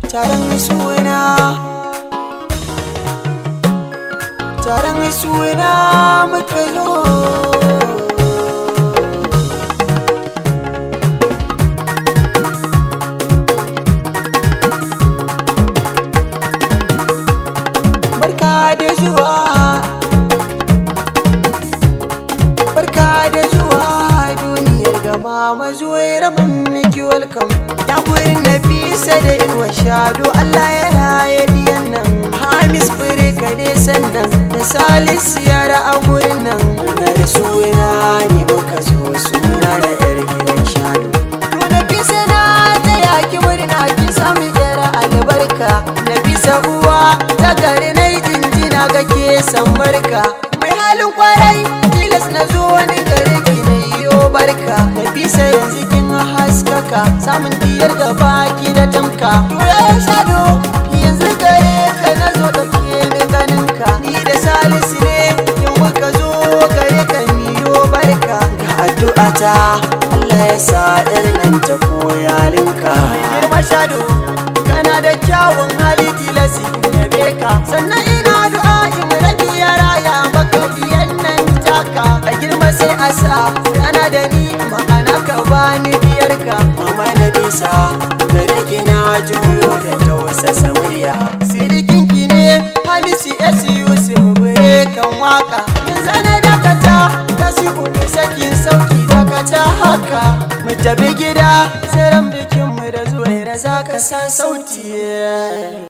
taron suna taron suna muka zo barka da zuwa barka da zuwa duniyar gama mazuwai rabin miki welcome ya gurin nafisa da irwa shado allah ya raye diyan nan hamis firka ne sannan da salisu yara a gurin nan da suna ne muka zo suna da yar gidan shado to nafisa na ta yaki murna kin samu yara albarka nafisa uwa ta gari na jinjina ga ke san barka mai halin kwarai tilas na zo wani gare ki na iyo barka nafisa yanzu kin haskaka samun diyar da baki da tamka to ya shado yanzu gare ka na zo da ke ni ganinka ni da salisu ne in muka zo gare ka miyo barka ga addu'ata Allah ya sa nan ta koyalinka girma shado kana da kyawun hali tilasi yabe ka sannan ina du'a in rabi ya raya maka biyan nan taka a girma sai a sa kana da ni ma'ana ka bani biyarka mama na bisa da rage na juyo da tausasa murya sirikin ki ne hamisi s yusuf bure kan waka yanzu na dakata ta siku da sakin sauki dakata haka mu tafi gida sai ran bikin mu da zuwa za ka sa sauti